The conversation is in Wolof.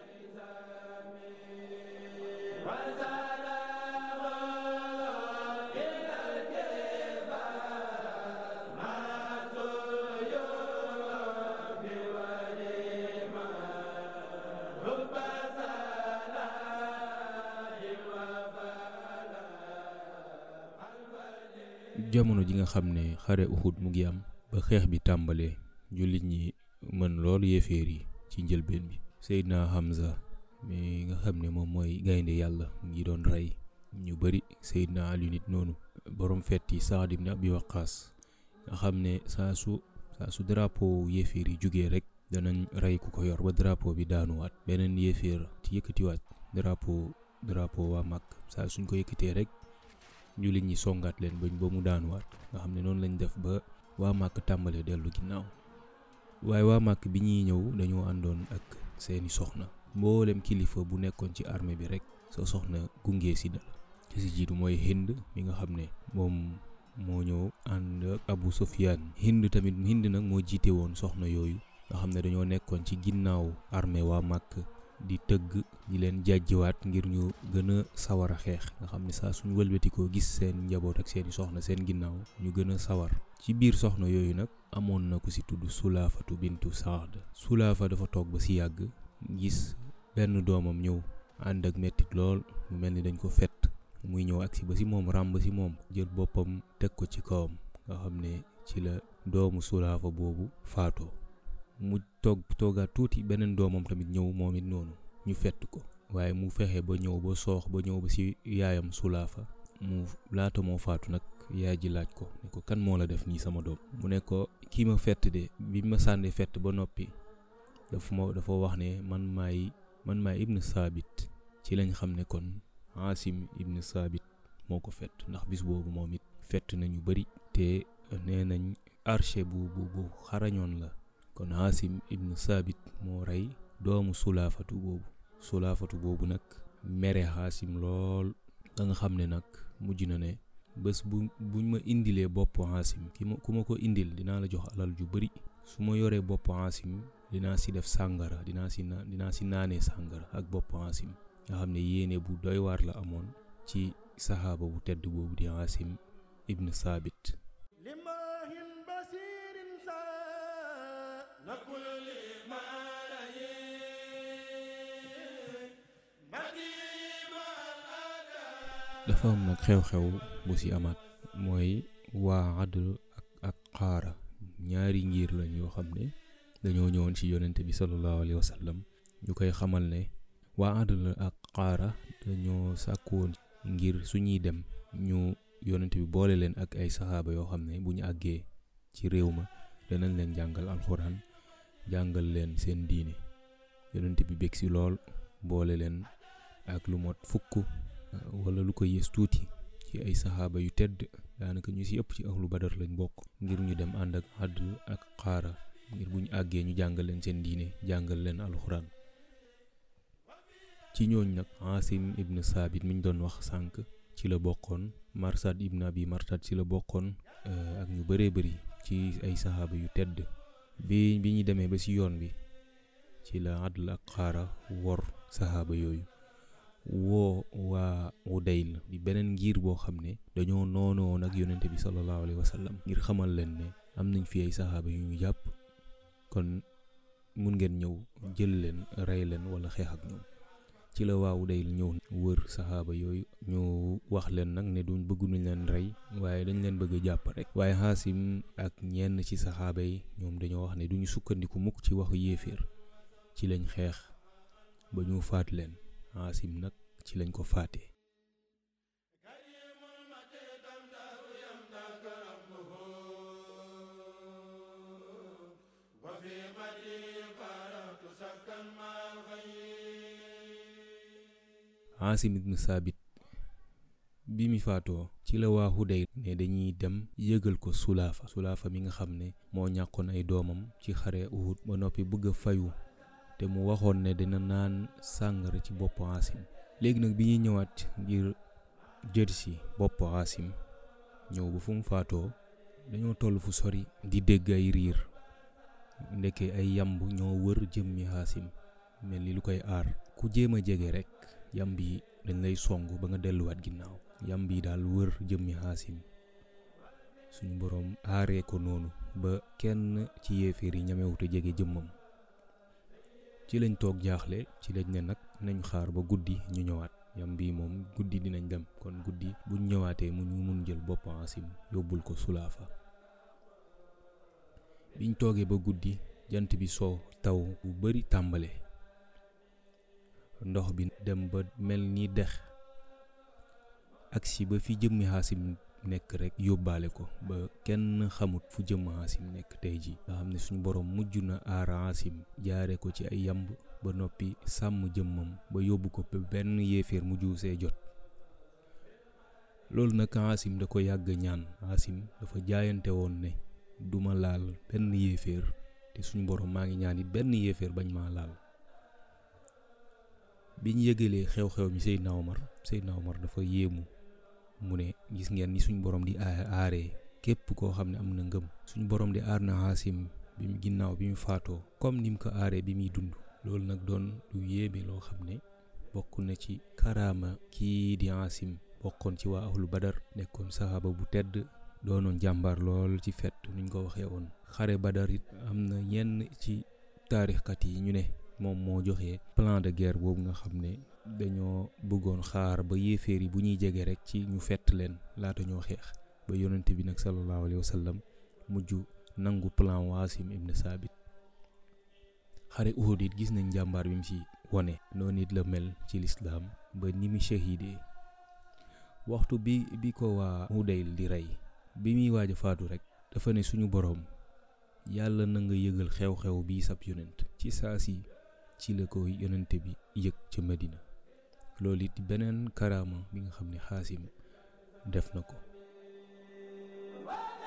jamono ji nga xam ne xare Uhud mu ngi am ba xeex bi tàmbalee jullit ñi mën loolu yéeféer yi ci njëlbeen bi Seydina Hamza mi nga xam ne moom mooy gaynde yàlla mu ngi doon rey ñu bari Seydina Ali nit noonu borom fetti Saad ibn Abi Waqqas nga xam ne saa su saa su drapeau yéeféer yi jugee rek danañ rey ku ko yor ba drapeau bi daanuwaat beneen yéeféer ci yëkkatiwaat drapeau drapeau waa mag saa suñ ko yëkkatee rek jullit ñi songaat leen bañ ba mu daanuwaat nga xam ne noonu lañ def ba waa màkk tàmbalee dellu ginnaaw waaye waa màkk bi ñuy ñëw dañoo àndoon ak seeni soxna mboolem kilifa bu nekkoon ci armée bi rek sa soxna gunge si dal ci si jiitu mooy Hind mi nga xam ne moom moo ñëw ànd ak Abu Sufyaan Hind tamit Hind nag moo jiite woon soxna yooyu nga xam ne dañoo nekkoon ci ginnaaw armée waa màkk di tëgg di leen jàjjiwaat ngir ñu gën a sawar a xeex nga xam ne saa suñu wëlbatikoo gis seen njaboot ak seeni soxna seen ginnaaw ñu gën a sawar ci biir soxna yooyu nag amoon na ku si tudd sulaafatu bintu saad sulaafa dafa toog ba si yàgg gis benn doomam ñëw ànd ak mettit lool mu mel ni dañ ko fett muy ñëw agsi ba si moom ràmb si moom jël boppam teg ko ci kawam nga xam ne ci la doomu sulaafa boobu faatoo mu toog toogaat tuuti beneen doomam tamit ñëw moom it noonu ñu fett ko waaye mu fexe ba ñëw ba soox ba ñëw ba ci yaayam sulaafa mu laata moo faatu nag yaay ji laaj ko ne ko kan moo la def nii sama doom mu ne ko kii ma fett de bi ma sànni fett ba noppi dafa ma dafa wax ne man maay man maay ibn saabit ci lañ xam ne kon Asim ibn saabit moo ko fett ndax bis boobu moom it fett nañu bari te nee nañ archer bu bu bu xarañoon la kon Asim ibn saabit moo rey doomu sulaafatu boobu sulaafatu boobu nag mere Asim lool da nga xam ne nag mujj na ne bés bu buñ ma indilee bopp Asim ki ma ku ma ko indil dinaa la jox alal ju bari su ma yoree bopp Asim dinaa si def sàngara dinaa si na dinaa si naanee sàngara ak bopp Asim nga xam ne yéene bu doy waar la amoon ci saxaaba bu tedd boobu di Asim ibn Saabit dafa am nag xew-xew bu ci amaat mooy waa Adl ak ak xaara ñaari ngir lañ yoo xam ne dañoo ñëwoon ci yonente bi sallallahu alayhi wa sallam ñu koy xamal ne waa Adl ak xaara dañoo sàkku woon ngir suñuy dem ñu yonente bi boole leen ak ay saxaaba yoo xam ne bu ñu àggee ci réew ma danañ leen jàngal alxuraan jàngal leen seen diine yonente bi bég ci lool boole leen ak lu mot fukk wala lu ko yées tuuti ci ay saxaaba yu tedd daanaka ñu ci ëpp ci ahlu badar lañ bokk ngir ñu dem ànd ak Adl ak xaara ngir bu ñu àggee ñu jàngal leen seen diine jàngal leen alxuraan ci ñooñ nag Asim ibn Saabit mi ñu doon wax sànq ci la bokkoon Marsad ibn Abi Marsad ci la bokkoon ak ñu bëree bëri ci ay saxaaba yu tedd bi bi ñu demee ba ci yoon bi ci la Adl ak xaara wor saxaaba yooyu woo waa Udayl di beneen ngir boo xam ne dañoo noonoon ak yonente bi sallallahu alayhi wa sallam ngir xamal leen ne am nañ fi ay saxaaba yu ñu jàpp kon mun ngeen ñëw jël leen rey leen wala xeex ak ñoom ci la waa Udayl ñëw wër saxaaba yooyu ñu wax leen nag ne duñ bëgg nuñ leen rey waaye dañ leen bëgg a jàpp rek waaye Xaasim ak ñenn ci saxaaba yi ñoom dañoo wax ne duñu sukkandiku mukk ci waxu yéeféer ci lañ xeex ba ñu faat leen Asim nag ci lañ ko faatee Asim ibn Saabit bi mi faatoo ci la waa Hudayl ne dañuy dem yëgal ko Sulaafa Sulaafa mi nga xam ne moo ñàkkoon ay doomam ci xare Uhud ba noppi bëgg a fayu te mu waxoon ne dina naan sàngara ci bopp Asim léegi nag bi ñuy ñëwaat ngir jël si bopp Asim ñëw ba fu mu faatoo dañoo toll fu sori di dégg ay riir ndeke ay yamb ñoo wër jëmmi Asim mel ni lu koy aar ku jéem a jege rek yamb yi dañ lay song ba nga delluwaat ginnaaw yamb yi daal wër jëmmi xaasim suñu boroom aaree ko noonu ba kenn ci yéeféer yi ñamewute jege jëmmam ci lañ toog jaaxle ci lañ ne nag nañ xaar ba guddi ñu ñëwaat yam bii moom guddi dinañ dem kon guddi buñ ñëwaatee mu ñu mun jël bopp Asim yóbbul ko sulaafa biñ toogee ba guddi jant bi soo taw bu bari tàmbale ndox bi dem ba mel ni dex agsi ba fi jëmmi Asim nekk rek yóbbaale ko ba kenn xamut fu jëmm Asim nekk tey ji nga xam ne suñu borom mujj na aar Asim jaare ko ci ay yamb ba noppi sàmm jëmmam ba yóbbu ko benn yéeféer mu juusee jot loolu nag Asim da ko yàgg ñaan Asim dafa jaayante woon ne duma laal benn yéeféer te suñu borom maa ngi ñaan it benn yéeféer bañ maa laal biñ yëgalee xew-xew mi Seydina Omar Seydina Omar dafa yéemu mu ne gis ngeen ni suñu borom di aaree képp koo xam ne am na ngëm suñu borom di aar na Asim bi mu ginnaaw bi mu faatoo comme ni mu ko aaree bi muy dund loolu nag doon lu yéeme loo xam ne bokk na ci karaama kii di Asim bokkoon ci waa ahlu badar nekkoon saxaaba bu tedd doonoon jàmbaar lool ci fet nuñ ko waxee woon xare badar it am na ñenn ci taarixkat yi ñu ne moom moo joxe plan de guerre boobu nga xam ne dañoo bëggoon xaar ba yéeféer yi bu ñuy jege rek ci ñu fett leen laata ñoo xeex ba yonente bi nag sallallahu alayhi wa sallam mujj nangu plan waasim ibn saabit xare Uhud it gis nañ jàmbaar bi mu ci wone noonu it la mel ci lislaam ba ni mu shahidee waxtu bi bi ko waa Hudayl di rey bi muy waaj a faatu rek dafa ne suñu boroom yàlla na nga yëgal xew-xew bii sab yonent ci saa si ci la ko yonente bi yëg ca Medina loolu it beneen karaama bi nga xam ne xaasim def na ko